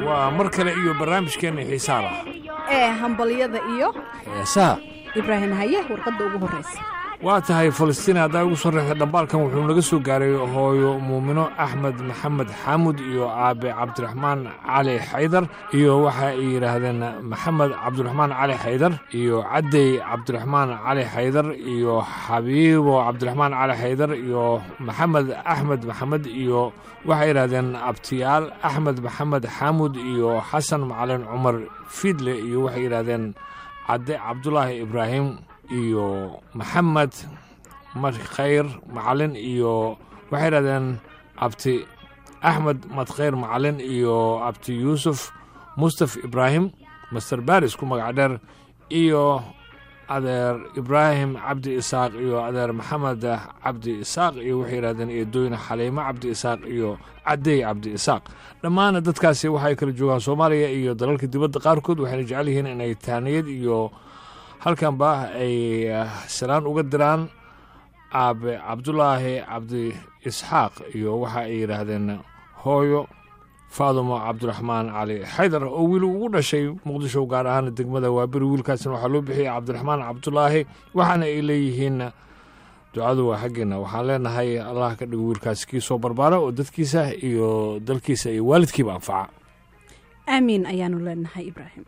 waa mar kale iyo barnaamijkeenna xiisaa lah ee hambalyada iyo heesaha ibraahim haye warqadda ugu horraysa waa tahay falastiin haddaa ugu soo reexda dhambaalkan wuxuu naga soo gaaray hooyo muumino axmed maxamed xaamud iyo aabe cabdiraxmaan cali xaydar iyo waxa ay yidhaahdeen maxamed cabdiraxmaan cali xaydar iyo caddey cabdiraxmaan cali xaydar iyo xabiibo cabdiraxmaan cali xaydar iyo maxamed axmed maxamed iyo waxay yidhahdeen abtiyaal axmed maxamed xaamud iyo xasan macalin cumar fiidle iyo waxay yidhahdeen cadde cabdulaahi ibraahim iyo maxamed madkhayr macalin iyo waxay yidhahdeen abti axmed madkhayr macalin iyo abti yuusuf mustaf ibraahim master baris ku magac dheer iyo adeer ibraahim cabdi isaaq iyo adeer maxamed cabdi isaaq iyo waxay yidhahdeen eedooyne xaliimo cabdi isaaq iyo caddey cabdi isaaq dhammaana dadkaasi waxay kala joogaan soomaaliya iyo dalalka dibadda qaarkood waxayna jecel yihiin inay taaniyad iyo halkanba ay salaan uga diraan aabe cabdulaahi cabdi isxaaq iyo waxa ay yidhaahdeen hooyo faadumo cabdiraxmaan cali xaydar oo wiil ugu dhashay muqdisho gaar ahaan degmada waaberi wiilkaasna waxaa loo bixiyay cabdiraxmaan cabdulaahi waxaana ay leeyihiin ducadu waa xaggeena waxaan leenahay allah ka dhigo wiilkaas kii soo barbaara oo dadkiisa iyo dalkiisa iyo waalidkiiba anfaca aamiin ayaanu leenahay ibraahim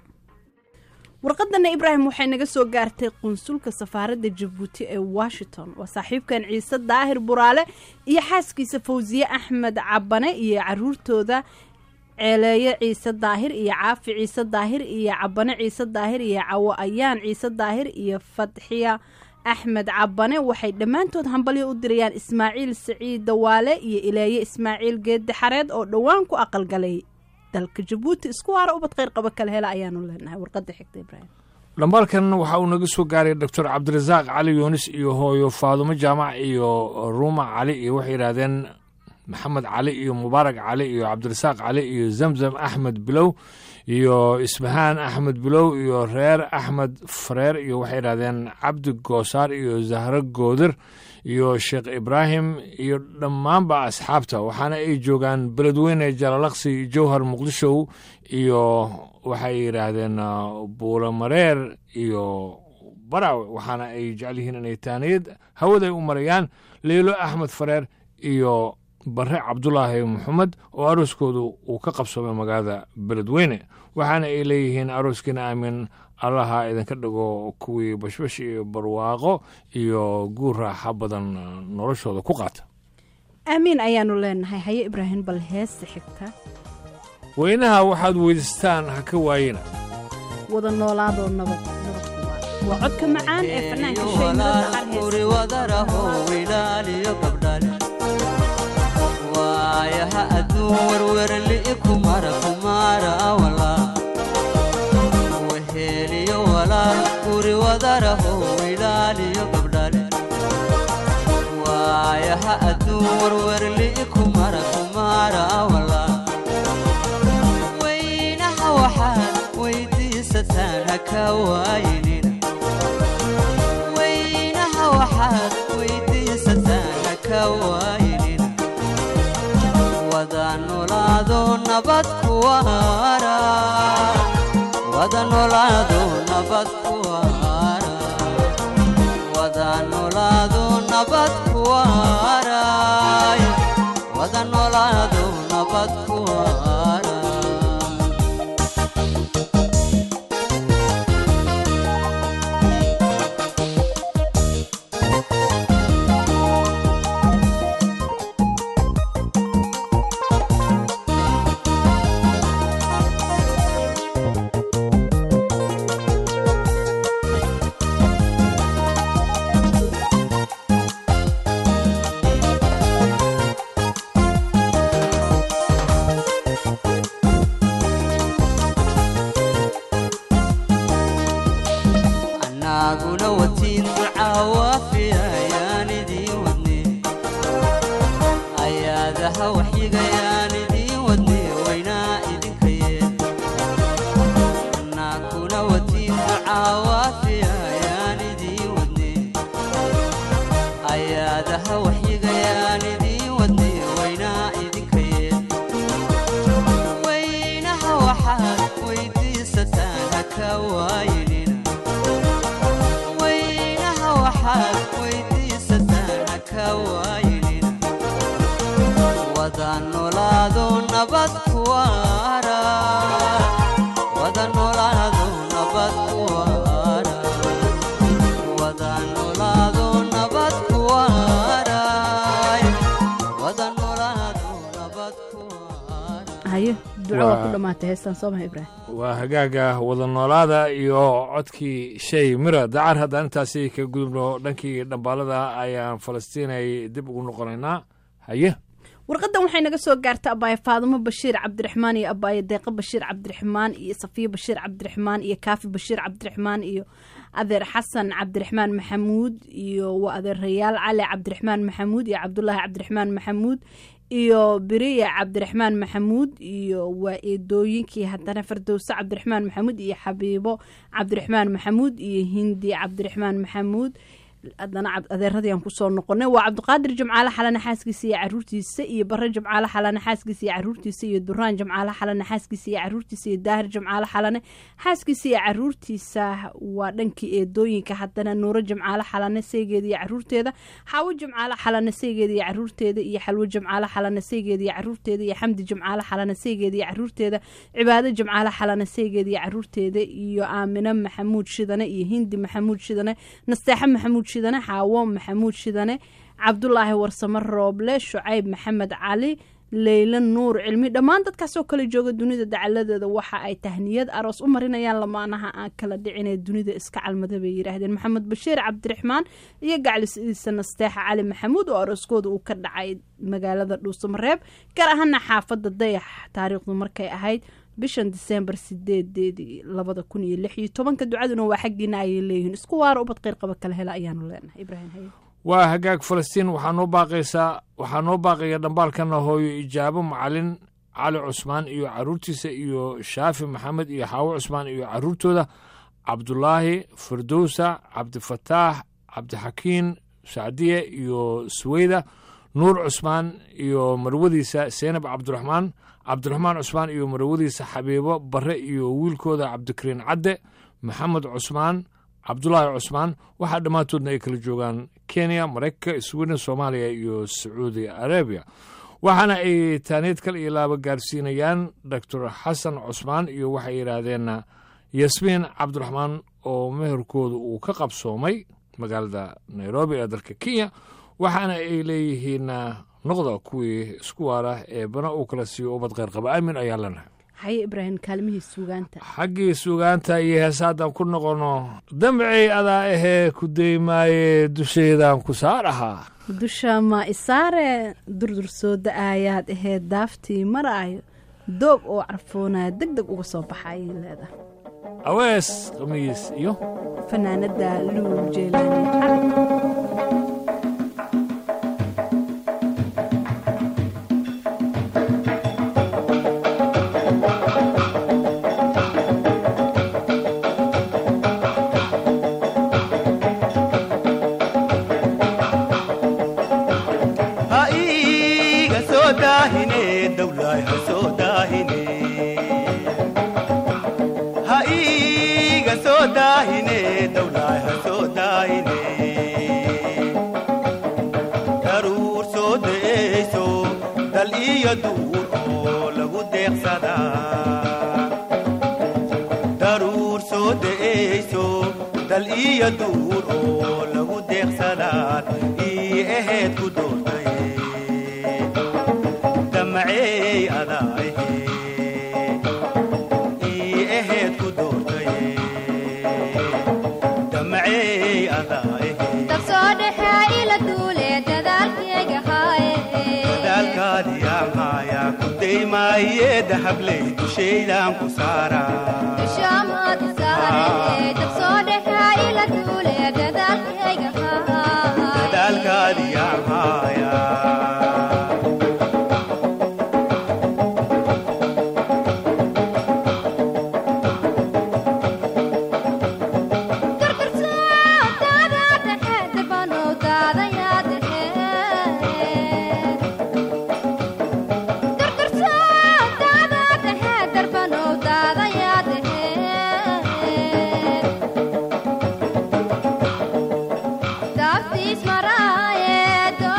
warqadana ibraahim waxay naga soo gaartay qunsulka safaaradda jabuuti ee washington waa saaxiibkan ciise daahir buraale iyo xaaskiisa fawsiye axmed cabane iyo caruurtooda ceeleeye ciise daahir iyo caafi ciise daahir iyo cabane ciise daahir iyo cawo ayaan ciise daahir iyo fadxiya axmed cabane waxay dhammaantood hambalyo u dirayaan ismaaciil siciid dawaale iyo ileeye ismaaciil geedde xareed oo dhowaan ku aqalgalay dalka jabuuti isku waara ubad kheyr qaba kala hela ayaanu leenahay warqadda xigta ibraahim dhambaalkan waxa uu naga soo gaaray doctor cabdirasaaq cali yuunis iyo hooyo faadumo jaamac iyo ruuma cali iyo waxay yidhaahdeen maxamed cali iyo mubaarak cali iyo cabdirasaaq cali iyo zamzam axmed bilow iyo isbahaan axmed bilow iyo reer axmed fareer iyo waxay yidhahdeen cabdi goosaar iyo zahro goodir iyo sheekh ibraahim iyo dhammaanba asxaabta waxaana ay joogaan beledweyne jalalaqsi jowhar muqdishow iyo waxay yidhaahdeen buulamareer iyo baraawe waxaana ay jecel yihiin inay taaniyad hawaday u marayaan leylo axmed fareer iyo bare cabdulaahi maxamed oo arooskoodu uu ka qabsoomay magaalada beledweyne waxaana ay leeyihiin arooskiina aamin allaha idinka dhigo kuwii bashbash iyo barwaaqo iyo guur raaxa badan noloshooda ku qaata aamiin ayaanu leenahay haye ibraahim bal heesta xigta weynaha waxaad weydiistaan ha ka waayina wada noolaadoo nabad waa codka macaan ee fanaanka waayaha adduun werwerli kumara kumara walaa weheliyo walaal guri wadaraho wilaaliyo gabdhale waayaha adduun werwerli kumara kumara walaa weynaha waxaad weydiisataan haka waayinina weynaha waxaad weydiisataan haka waayinina wada nolaado nabad kuwaara wada nolaado nabad kuwaara wada nolaado nabad kuwaara wada nolaado nabad kuwaara anaguna watiin ducaa waafiya ayaan idiin wadne ayaadaha waxyigayaan idiin wadne waynaa idinka yeel anaguna watiin ducaa waafiya ayaan idiin wadne ayaadaha waxyigayaan idiin wadne waynaa idinka yeel waynaha ka waaynin wada noolaado nabad ku waara wada noolaado nabad ku waara wada noolaado nabad ku waara wada noolaado nabad ku waara haye duco waa ku Waa- dhammaatay heestan soo maha ibraahim waa hagaaga wada noolaada iyo codkii shay mira dacar haddaan intaasi ka gudubno dhankii dhambaalada ayaan falastiin ay dib ugu noqonaynaa haye warqadan waxay naga soo gaarta abaaye faadumo bashiir cabdiraxmaan iyo abaaye deeqo bashiir cabdiraxmaan iyo safiyo bashiir cabdiraxmaan iyo kaafi bashiir cabdiraxmaan iyo adeer xasan cabdiraxmaan maxamuud iyo waa adeerayaal cali cabdiraxmaan maxamuud iyo cabdulaahi cabdiraxmaan maxamuud iyo beriya cabdiraxmaan maxamuud iyo waa eedooyinkii haddana fardowse cabdiraxmaan maxamuud iyo xabiibo cabdiraxmaan maxamuud iyo hindi cabdiraxmaan maxamuud haddana cab- adeeradii aan kusoo noqonay waa cabdiqaadir jimcaale xalane xaaskiisa iyo caruurtiisa iyo bare jimcaale xalane xaaskiisa iyo caruurtiisa iyo duraan jimcaale xalane xaaskiisa iyo caruurtiisa iyo daahir jimcaale xalane xaaskiisa iyo caruurtiisa waa dhankii eedooyinka haddana nuuro jimcaale xalane saygeeda iyo caruurteeda xaawo jimcaale xalane saygeeda iyo caruurteeda iyo xalwo jimcaale xalane saygeeda iyo caruurteeda iyo xamdi jimcaale xalane saygeeda iyo caruurteeda cibaado jimcaale xalane saygeeda iyo caruurteeda iyo aamine maxamuud shidane iyo hindi maxamuud shidane nasteexe maxamuud shidane xaawo maxamuud shidane cabdulaahi warsamo rooble shucayb maxamed cali leyla nuur cilmi dhammaan dadkaasoo kale jooga dunida dacaladeeda waxa ay tahniyad aroos u marinayaan lamaanaha aan kala dhicin ee dunida iska calmada bay yidhaahdeen maxamed bashiir cabdiraxmaan iyo gaclisidiisa nasteexa cali maxamuud oo arooskooda uu ka dhacay magaalada dhuusamareeb gaar ahaana xaafada dayax taariikhdu markay ahayd bishan diseembar sideedeedii labada kun iyo lix iyo tobanka ducaduna waa xaggiina ayay leeyihiin isku waara ubad qeyr qaba kala hela ayaanu leenahay ibraahim haye waa hagaag falastiin waxaa noo baaqaysaa waxaa noo baaqaya dhambaalkana hooyo ijaabo macalin cali cusmaan iyo caruurtiisa iyo shaafi maxamed iyo xaawo cusmaan iyo caruurtooda cabdulaahi firdowsa cabdifataax cabdixakiin sacdiye iyo suweyda nuur cusmaan iyo marwadiisa seenab cabdiraxmaan cabdiraxmaan cusmaan iyo marwadiisa xabiibo bare iyo wiilkooda cabdikariin cadde maxamed cusmaan cabdulaahi cusmaan waxaa dhammaantoodna ay kala joogaan kenya maraykanka sweden soomaaliya iyo sacuudi arabiya waxaana ay taaniid kal iyo laaba gaarsiinayaan doctor xasan cusmaan iyo waxay yidhaahdeen yasmiin cabdiraxmaan oo meherkooda uu ka qabsoomay magaalada nairobi ee dalka kenya waxaana ay leeyihiin noqda kuwii isku waara ee bana uu kala siiyo ubad kheyr qaba aamin ayaa lanahay haye ibraahim kaalmihii suugaanta xaggii sugaanta iyo heesaadan ku noqono damcay adaa ahee ku daymaaye dushaydan ku saar ahaa dusha ma isaare durdur soo da-aayaad aheyd daaftii maraayo doog oo carfoonaya deg deg uga soo baxa ayay leedahay awees khamiis iyo fanaanada luul jeelaani cali ha iiga soo daahine dawlaay ha soo daahine ha iiga soo daahine dawlaay ha soo daahine daruur soo de'eyso dal iyo duur oo lagu deeqsadaa daruur soo de'eyso dal iyo duur oo lagu deeqsadaad ii aheed ku doortaye damacey adaahe ii aheed ku doortaye damacey adaahe dabsoo dhexee ila duule dadaalkayga haaye dadaalkaadii amaayaa ku daymaaye dahabley dushaydan ku saaraa dushaamaad saare dabsoo dhexee ila duule dadaalkayga haaye dadaalkaadii amaayaa Daaftiis maraaye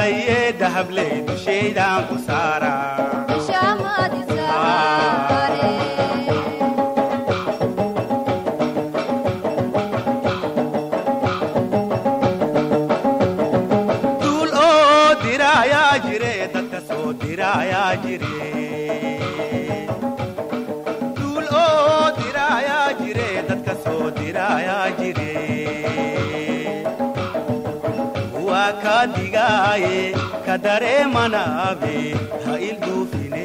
maaye dahabley dushaydaan ku saara dushaamaadi saare duul oo diraayaa jire dadka soo diraayaa jire duul oo diraayaa jire dadka soo diraayaa jire waa ka digaaye ka dareemanaabe ha ilduufine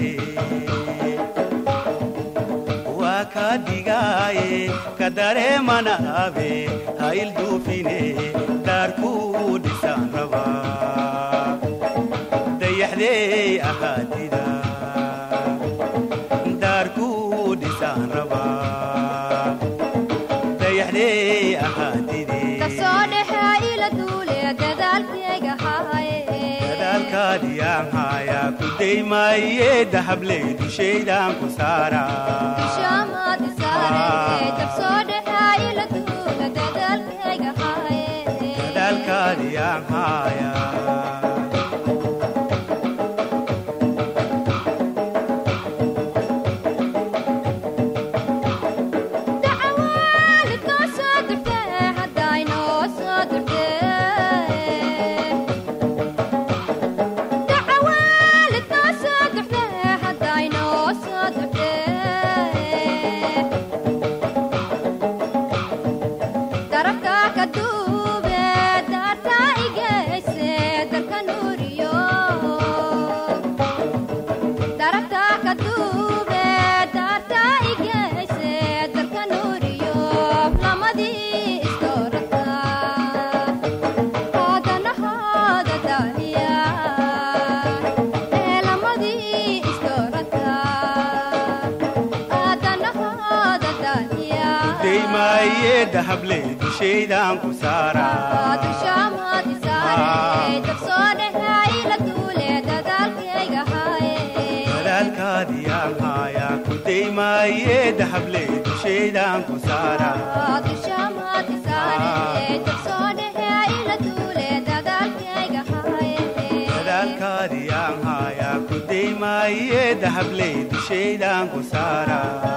waa ka digaaye ka dareemanaabe ha ilduufine daarkuu dhisaan rabaa dayaxdey ahaatida daarkuu dhisaan rabaa dayaxdey ahaatidee kasoo dhexe ila duule dadaalkayga haye dadaalkaadiyaan haayaa ku daymaaye dahabley dushaydaan ku saara dushaamaadi saare kasoo dhexe ila duule dadaalkayga haye dadaalkaadiyaan haayaa dacwaalidkoo soo durtee haddaynoo soo durtee dacwaalidkoo soo durtee haddaynoo soo durtee darabkaa ka duube daartaa igeyse darka nuuriyo darabtaa ka duube daartaa igeyse darka nuuriyo lamadii istoorata hoodanahooda daaniya ee lamadii istoorata hoodanahooda daaniya daymaaye dahabley dushaydaan ku saara dushaamaadi saare dabsoo dhexe ila duule dadaalkayga haye dadaalkaadiyaan haayaa ku daymaaye dahabley dushaydaan ku saara dushaamaadi saare dabsoo dhexe ila duule dadaalkayga haye dadaalkaadiyaan haayaa ku daymaaye dahabley dushaydaan ku saara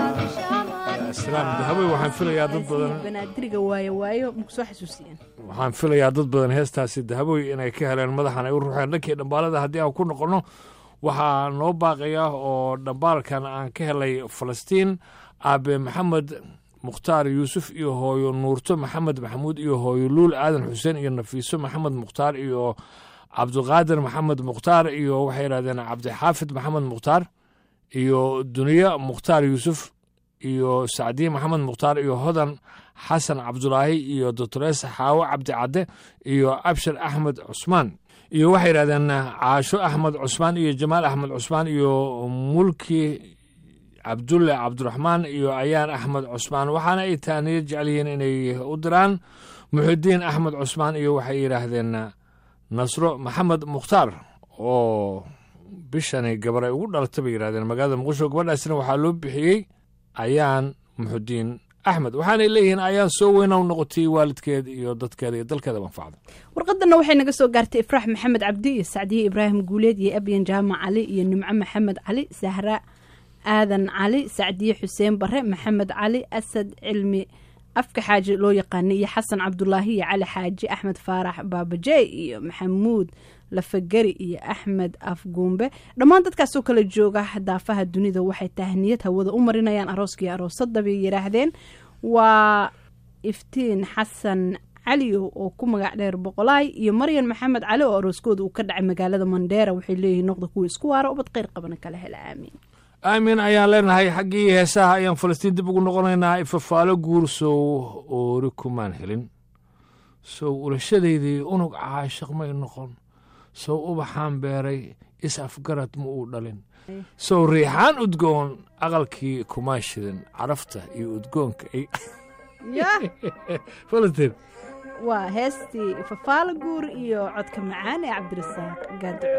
islaam dahabey waxaan filayaa dad badan banaadiriga waayo waayo maku soo xasuusiyeen waxaan filayaa dad badan heestaasi dahaboy inay ka heleen madaxan ay u ruxeen dhankii dhambaalada haddii aan ku noqonno waxaa noo baaqaya oo dhambaalkan aan ka helay falastiin aabe maxamed mukhtaar yuusuf iyo hooyo nuurto maxamed maxamuud iyo hooyo luul aadan xuseen iyo nafiiso maxamed mukhtaar iyo cabdiqaadir maxamed mukhtaar iyo waxay yidhahdeen cabdixaafid maxamed mukhtaar iyo duniye mukhtaar yuusuf iyo sacdiye maxamed mukhtaar iyo hodan xasan cabdulaahi iyo doctores xaawo cabdi cadde iyo abshir axmed cusmaan iyo waxay yidhahdeen caasho axmed cusmaan iyo jamaal axmed cusmaan iyo mulki cabdulle cabdiraxmaan iyo ayaan axmed cusmaan waxaana ay taaniyo jecel yihiin inay u diraan muxidiin axmed cusmaan iyo waxay yidhaahdeen nasro maxamed mukhtaar oo bishani gabar ay ugu dhalatay bay yidhahdeen magaalada muqdisho gabadhaasina waxaa loo bixiyey ayaan muxudiin axmed waxaanay leeyihiin ayaan soo weyna u noqotay waalidkeed iyo dadkeeda iyo dalkeeda manfacda warqadana waxay naga soo gaartay ifraax maxamed cabdi iyo sacdiye ibraahim guuleed iyo abyan jaamac cali iyo nimco maxamed cali sahra aadan cali sacdiye xuseen bare maxamed cali asad cilmi afka xaaji loo yaqaanay iyo xasan cabdulaahi iyo cali xaaji axmed faarax baabajey iyo maxamuud lafagari iyo axmed afguumbe dhammaan dadkaasoo kala jooga daafaha dunida waxay tahniyad hawada u marinayaan arooskii aroosadda bay yidhaahdeen waa iftiin xasan caliyo oo ku magac dheer boqolaay iyo maryan maxamed cali oo arooskooda uu ka dhacay magaalada mandheera waxay leeyihiin noqda kuwa isku waara ubad kheyr qabana kala hela aamiin aamin ayaan leenahay xaggii heesaha ayaan falastiin dib ugu noqonaynaa ifafaalo guur sow oori kumaan helin sow ulashadaydii unug caashaq may noqon sow ubaxaan beeray is afgarad ma uu dhalin sow riixaan udgoon aqalkii kumaan shidan carafta iyo udgoonka ay falastiin waa heestii fafaalo guur iyo codka macaan ee cabdirasaaq gaadaco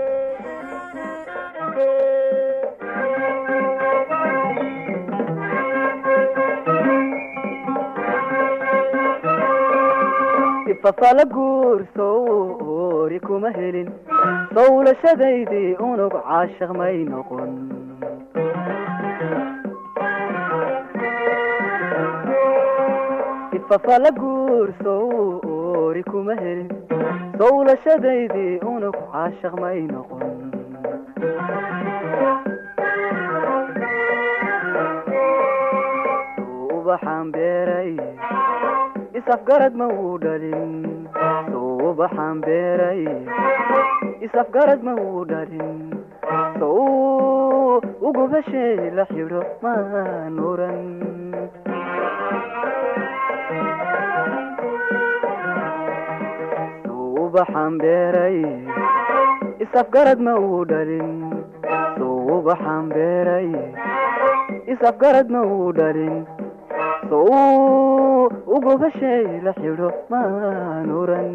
ifafala guurso ori kuma helin sawlashadaydii unug caashiq may noqon ifafala guurso ori kuma helin sawlashadaydii unug caashiq may noqon ubaxaan beeray isafgarad ma uu dhalin suubaxaan beeray isafgarad ma uu dhalin sow ugubashay la xidho maan oran suubaxaan beeray isafgarad ma uu dhalin suubaxaan beeray isafgarad ma uu dhalin sow ugubashay la xidho maan oran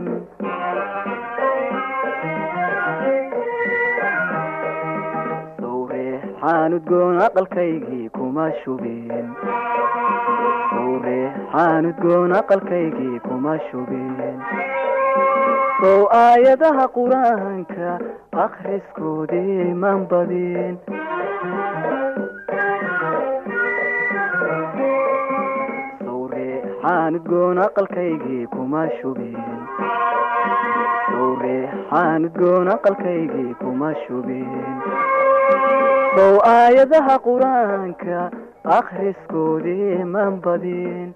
sowreexaan udgoon aqalkaygii kuma shubeen sowreexaan udgoon aqalkaygii kuma shubeen sow aayadaha qur-aanka akhriskoodii man badin sowreexaan udgoon aqalkaygii kuma shubeen sowreexaan udgoon aqalkaygii kuma shubeen sow aayadaha qur-aanka akhriskoodii man badin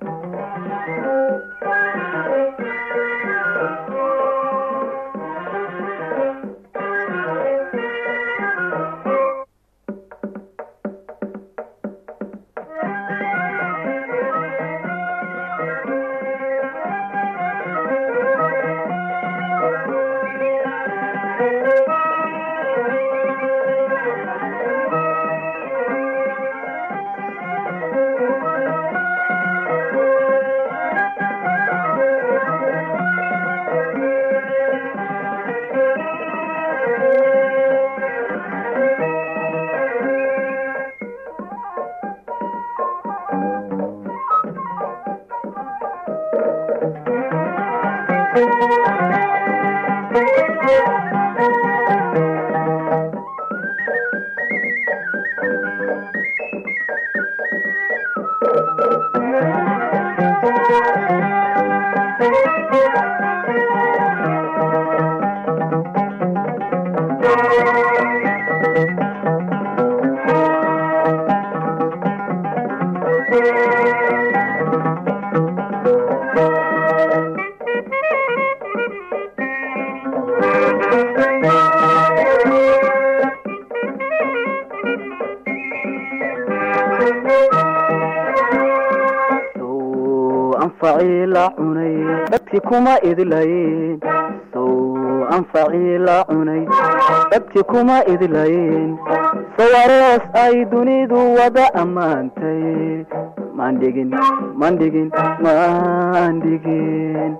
sow anfacii la cunay dadkii kuma idlayn sow anfacii la cunay dadkii kuma idlayn sow aroos ay dunidu wada ammaantay mandhigin mandhigin mandhigin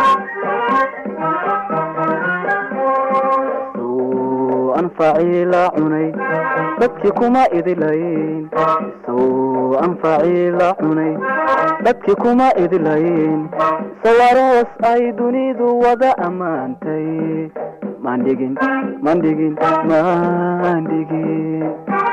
sow anfacii la cunay dadkii kuma idlayn sow anfacii la cunay dadkii kuma idlayn sow aroos ay dunidu wada ammaantay mandhigin mandhigin mandhigin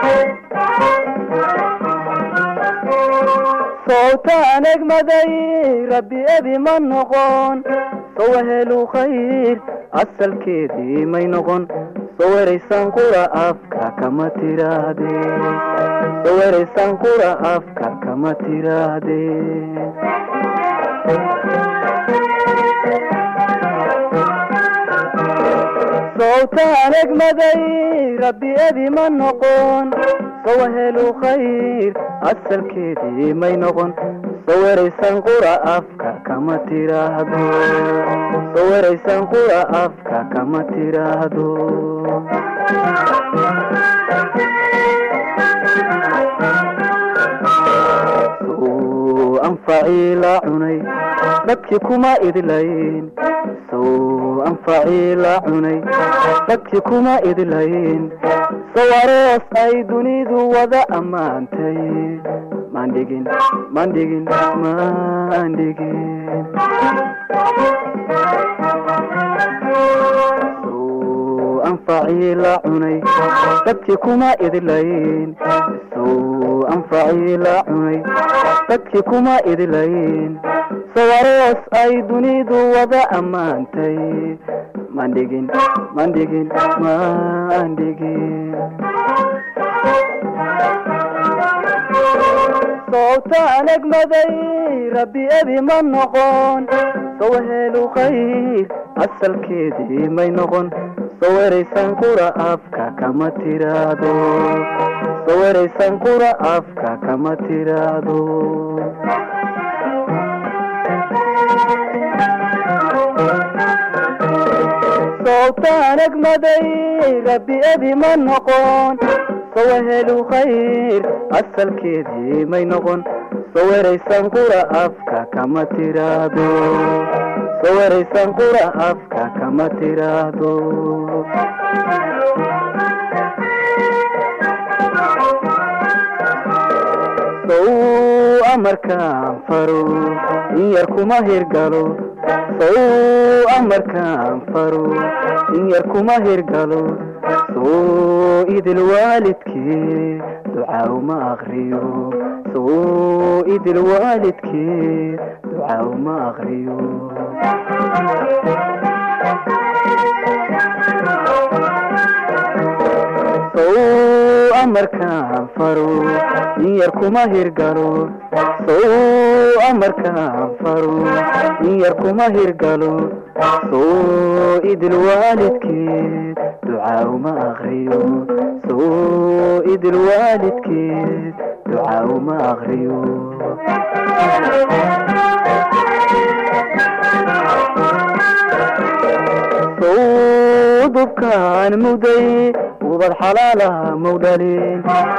sowtaan egmaday rabbi ebi ma noqon sow helu khayr asalkeedii may noqon sow eraysan qura afka kama tiraade sow eraysan qura afka kama tiraade sowtaan egmaday rabbi ebi ma noqon sow helu khayr asalkeedii may noqon sow eraysan qura afka kama tiraahdo sow eraysan qura afka kama tiraahdo sow anfacii la cunay dadkii kuma idlayn sow anfacii la cunay dadkii kuma idlayn sow aroos ay dunidu wada ammaantay mandhigin mandhigin mandhigin sow anfacii la cunay dadkii kuma idilayn sow anfacii la cunay dadkii kuma idilayn sawaroos ay dunidu wada ammaantay mandhigin mandhigin mandhigin sowtaan egmaday rabbi ebi ma noqon sow helu khayr asalkeedii may noqon soweraysan qura afka kama tiraado soweraysan qura afka kama tiraado sowtaan egmaday rabbi ebi ma noqon sowa helu khayr asalkeedii may noqon soweraysan qura afka kama tiraado soweraysan qura afka kama tiraado sow amarkaan faro in yar kuma hirgalo sow amarkaan faro in yar kuma hirgalo soo idil waalidkee ducaa uma akriyo soo idil waalidkee ducaa uma akriyo sow amarkaan faro in yar kuma hirgalo sow amarkaan faro in yar kuma hirgalo soo idil waalidkeed ducaa uma akriyo soo idil waalidkeed ducaa uma akriyo sow dubkaan muday ubad xalaalaha mawdhalin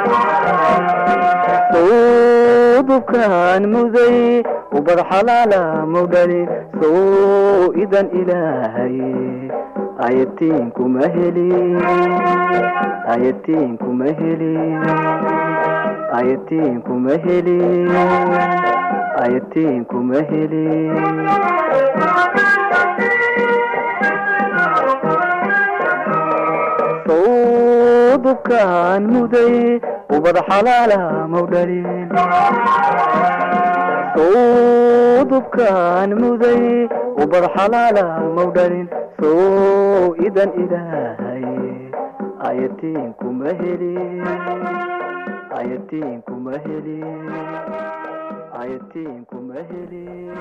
sow dubkaan muday ubad xalaalaha mawdhalin sow idan ilaahay ayatiinkuma helin ayatiinkuma helin ayatiinkuma helin ayatiinkuma helin sow dubkaan muday ubad xalaalaha mawdhalin sow dubkaan muday ubad xalaalaha mawdhalin sow idan ilaahay ayatiinkuma helin ayatiinkuma helin ayatiinkuma helin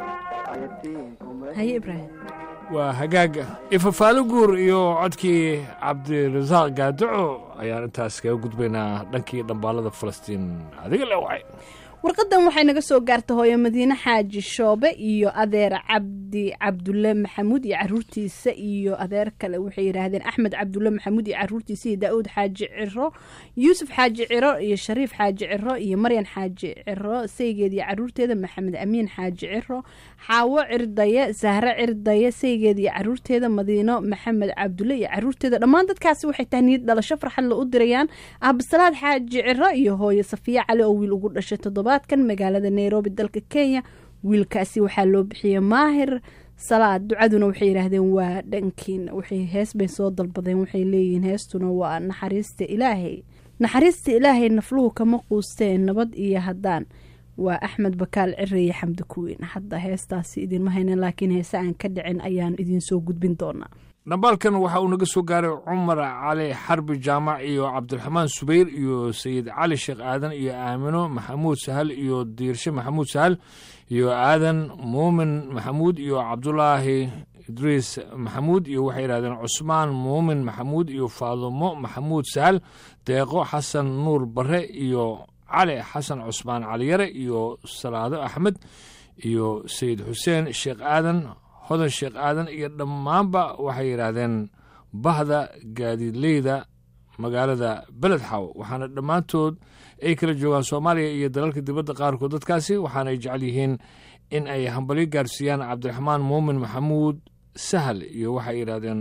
ayatiinkuma haye ibraahim waa hagaaga ifafaalo guur iyo codkii cabdirasaaq gaaduco ayaan intaas kaga gudbaynaa dhankii dhambaalada falastiin adiga le wacay warqadan waxay naga soo gaartay hooyo madiine xaaji shoobe iyo adeer cabdi cabdulle maxamuud iyo caruurtiisa iyo adeer kale waxay yidhaahdeen axmed cabdulle maxamuud iyo caruurtiisa iyo daa'uud xaaji ciro yuusuf xaaji ciro iyo shariif xaaji ciro iyo maryan xaaji ciro saygeed iyo caruurteeda maxamed amiin xaaji ciro xaawo cirdaye sahre cirdaye saygeed iyo caruurteeda madiino maxamed cabdulle iyo caruurteeda dhammaan dadkaasi waxay tahay niyad dhalasho farxad la u dirayaan absalaad xaaji ciro iyo hooyo safiya cali oo wiil ugu dhashay toddobaadkan magaalada nairobi dalka kenya wiilkaasi waxaa loo bixiyey maahir salaad ducaduna waxay yidhaahdeen waa dhankiin waxay hees bay soo dalbadeen waxay leeyihiin heestuna waa naxariista ilaahay naxariista ilaahay nafluhu kama quusteen nabad iyo haddaan waa axmed bakaal cire iyo xamdi kuwiin hadda heestaasi idinma haynan laakiin heese aan ka dhicin ayaan idinsoo gudbin doonaa dhambaalkan waxa uu naga soo gaaray cumar cali xarbi jaamac iyo cabdiraxmaan subayr iyo sayid cali sheekh aadan iyo aamino maxamuud sahal iyo diirshe maxamuud sahal iyo aadan muumin maxamuud iyo cabdulaahi idriis maxamuud iyo waxay yidhahdeen cusmaan muumin maxamuud iyo faadumo maxamuud sahal deeqo xasan nuur bare iyo cali xasan cusmaan caliyare iyo salaado axmed iyo sayid xuseen sheekh aadan hodan sheekh aadan iyo dhammaanba waxay yidhaahdeen bahda gaadiidleyda magaalada beledxaw waxaana dhammaantood ay kala joogaan soomaaliya iyo dalalka dibadda qaarkood dadkaasi waxaana ay jecel yihiin in ay hambalyo gaarsiiyaan cabdiraxmaan muumin maxamuud sahal iyo waxay yidhaahdeen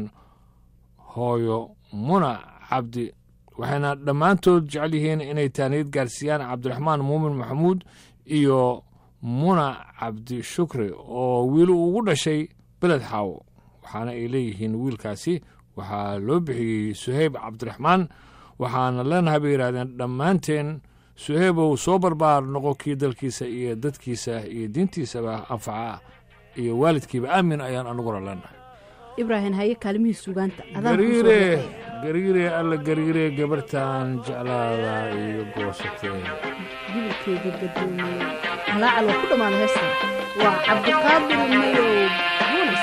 hooyo muna cabdi waxayna dhammaantood jecel yihiin inay taaniyad gaarsiiyaan cabdiraxmaan muumin maxamuud iyo muna cabdi shukri oo wiil ugu dhashay beled xaawo waxaana ay leeyihiin wiilkaasi waxaa loo bixiyey suheyb cabdiraxmaan waxaana leenahay bay yidhahdeen dhammaanteen suheybow soo barbaar noqo kii dalkiisa iyo dadkiisa iyo diintiisaba anfaca iyo waalidkiiba aamin ayaan anuguna leenahay ibraahim haye kaalimihii sugaanta adaan kuu soo gariire dhexeeya. gariire alla gariire gabartan jeclaada iyo goosatee jibilkeeda gadoomiyey halaacal waa ku dhammaada heestan waa cabdiqaadir mayow yunis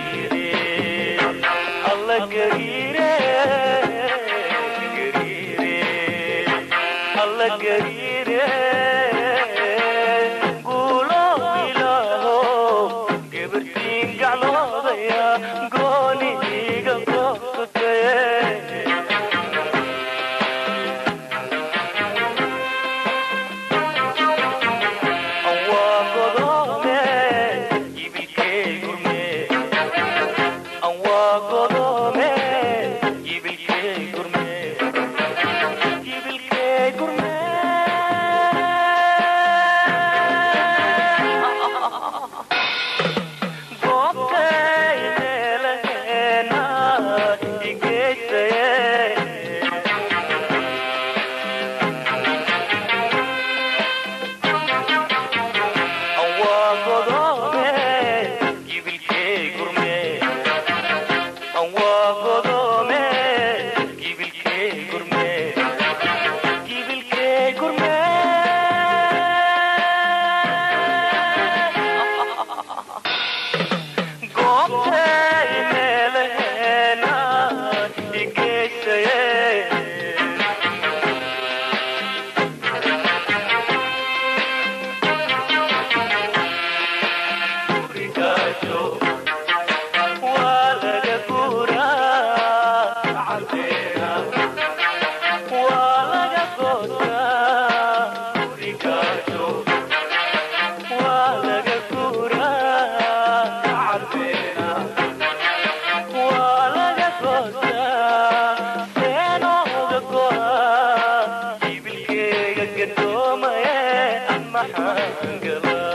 alla gariire gariire alla gariire guulo ilaaho gabartiin gacloodaya gooni iga goosatee waa godoome ibilkee gurme waa godoome ibilkee gurme ibilkee gurme goobtay meelaheena igeysaye waa godoome ibilkee gurme waa godoome ibilkee gurme ibilkee gurme goobtay meelaheena igeysaye gurigaajo waa laga guuraa cadeena waa laga goosaa gurigaajo waa laga guuraa cadeena waa laga goosaa seenooga go'a ibilkeega gadoomaye maxaan galaa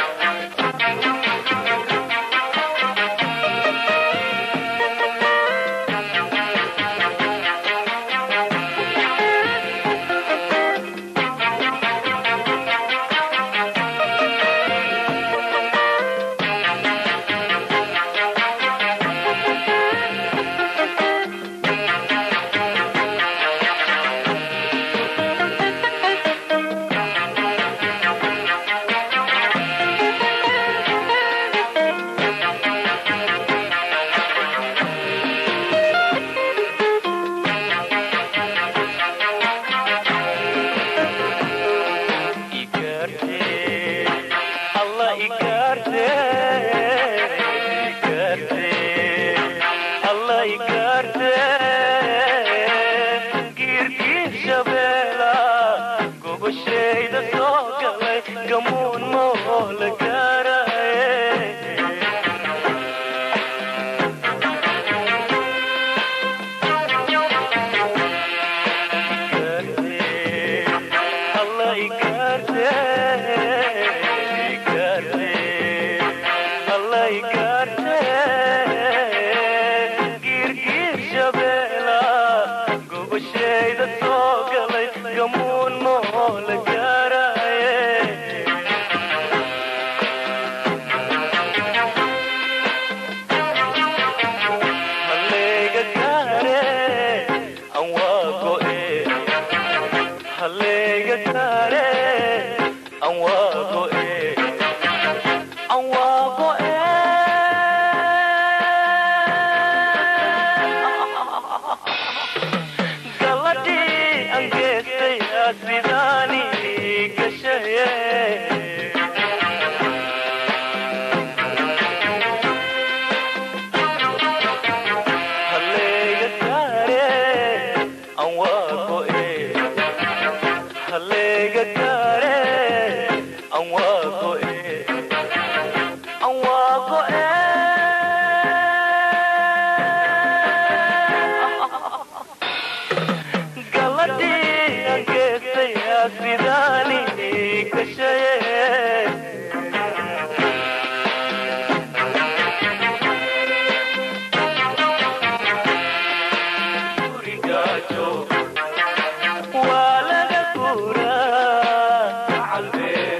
igarte alla igarte igarte alla igarte giirgiir shabeela gogashayda soo galay gamuun moo la gaaraye alla igarte igarte alla igarte giirgiir shabeela gogashayda soo galay gamuun moo la gaaraye halleega gaare an waa go'e halleega gaare an waa go'e an waa go'e galadhii an geestay asidaani gashaye halleega gaare an waa go'e halleega gaare an waa go'e an waa go'e galadhii an geestay asidaani gashaye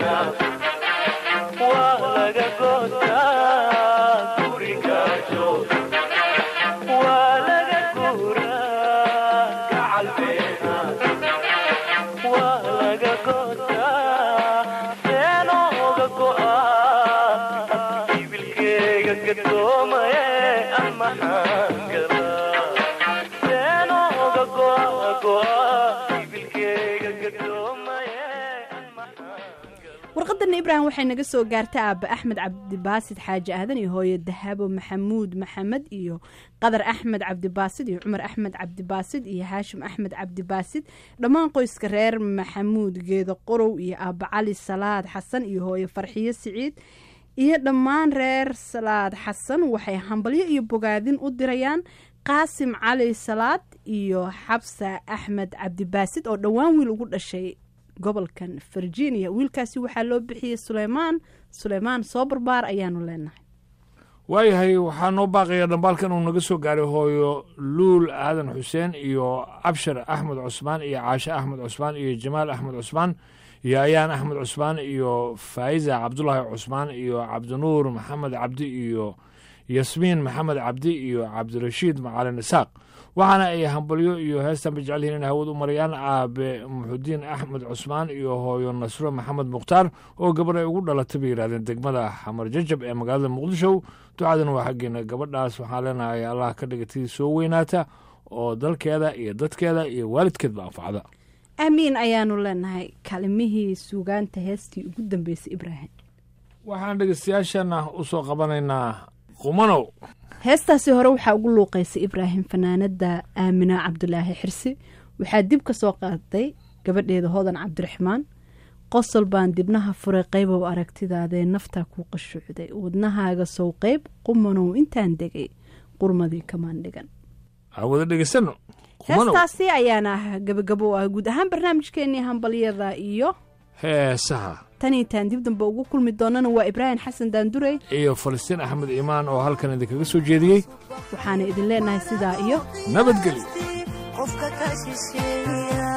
warqadana ibraahim waxay naga soo gaartay aaba axmed cabdibaasid xaaji aadan iyo hooyo dahabo maxamuud maxamed iyo qadar axmed cabdibaasid iyo cumar axmed cabdibaasid iyo haashim axmed cabdibaasid dhammaan qoyska reer maxamuud geedo qorow iyo aaba cali salaad xasan iyo hooyo farxiyo siciid iyo dhammaan reer salaad xasan waxay hambalyo iyo bogaadin u dirayaan qaasim cali salaad iyo xabsa axmed cabdibaasid oo dhowaan wiil ugu dhashay gobolkan virginia wiilkaasi waxaa loo bixiyey suleymaan suleymaan soo barbaar ayaanu leenahay waayahay waxaa noo baaqaya dhambaalkan uu naga soo gaaray hooyo luul aadan xuseen iyo cabshir axmed cusmaan iyo caashe axmed cusmaan iyo jamaal axmed cusmaan iyo ayaan axmed cusmaan iyo faa'iza cabdulaahi cusmaan iyo cabdinuur maxamed cabdi iyo yasmiin maxamed cabdi iyo cabdirashiid macalin isaaq waxaana ay hambalyo iyo heestanba jecel yihiin inay hawad u marayaan aabe muxudiin axmed cusmaan iyo hooyo nasro maxamed mukhtaar oo gabar ay ugu dhalatay bay yidhahdeen degmada xamar jajab ee magaalada muqdisho ducadan waa xaggeena gabadhaas waxaan leenahay allah ka dhigatay soo weynaata oo dalkeeda iyo dadkeeda iyo waalidkeedba anfacda aamiin ayaanu leenahay kalimihii suugaanta heestii ugu dambeysay ibraahim waxaan dhegeystayaashana u soo qabanaynaa qumanow heestaasi hore waxaa ugu luuqaysay ibraahim fanaanada aamina cabdulaahi xirsi waxaa dib ka soo qaaday gabadheeda hodan cabdiraxmaan qosol baan dibnaha furay qaybow aragtidaadee naftaa kuu qashuucday wadnahaaga sow qayb qumanow intaan degay qurmadii kamaan dhigan wada dhegeysano qumanow heestaasi ayaana ah gabagabo u ah guud ahaan barnaamijkeenii hambalyada iyo heesaha tan intaan dib dambe ugu kulmi doonana waa ibraahim xasan daandurey iyo falastiin axmed iimaan oo halkan idinkaga soo jeediyey waxaana idin leenahay sidaa iyo nabadgelyo qofka ka shisheeya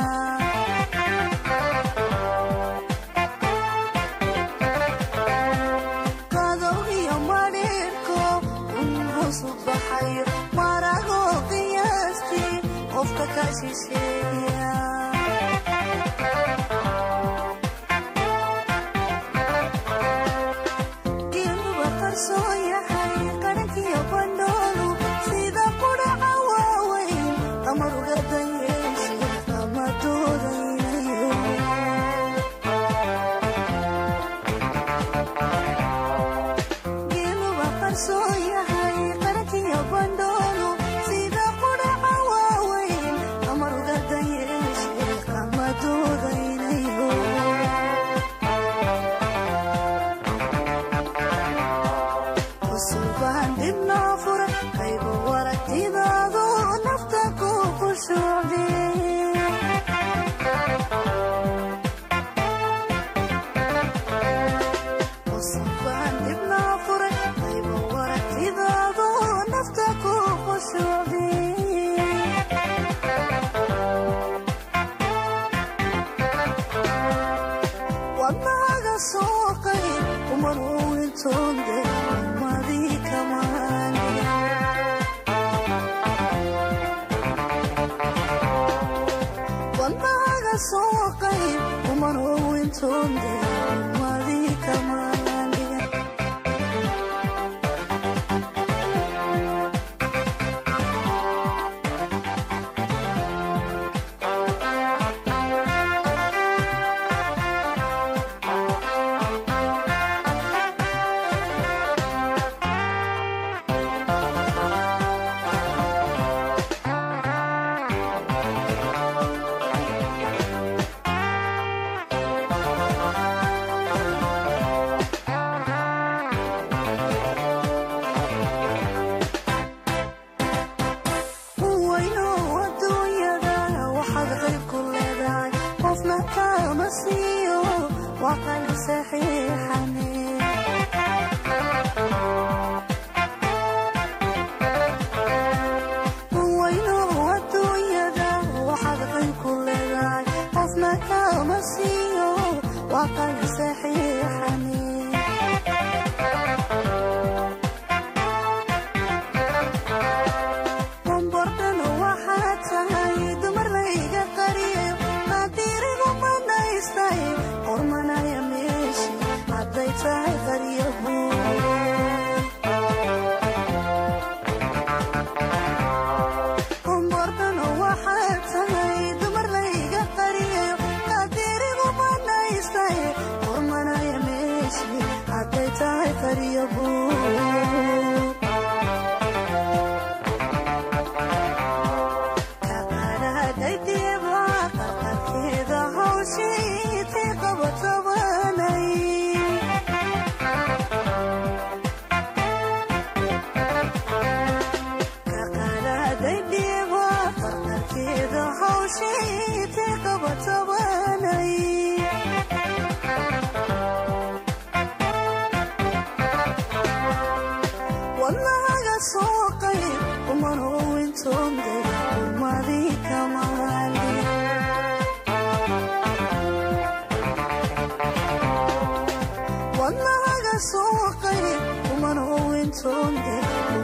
qadow iyo madhiirko unhosu baxayo marago qiyaastii qofka ka shisheeya geeluba qarsoon yahay qarankiyo bandhoolu sida qudhaca waaweyn qamar uga dayeeshe ama doodaynayo geeluba qarsoon yahay qarankiyo bandhoolu sida qudhaca waaweyn qamar uga dayeeshe ama doodaynayo cusubaan dibnoo furan qaybo waragtidaadu nafta ku qushuucdee cusubaan dibnoo furan qaybo waragtidaadu nafta ku qushuucdee wadnaga soo qayb umar wintoonde umadii kamaaniga wadnaga soo qayb umar wintoonde umadii kamaaniga saxiixani bombordhana waxaa tahay dumar layga qariyo qaadirigu manaystay qormanaya meeshi hadday tahay qaryahu bombordhana waxaa tahay dumar layga qariyo qaadirigu manaystay qormanaya meeshi hadday tahay qaryahu kaqaadhadaydiba qarqarkeeda hawshiitay qabatabanay kaqaadhadaydiba qarqarkeeda hawshiitay qabatabanay wadnahaga soo qayb umanowintoonde urmadii kamaali wadnahaga soo qayb umanowintoonde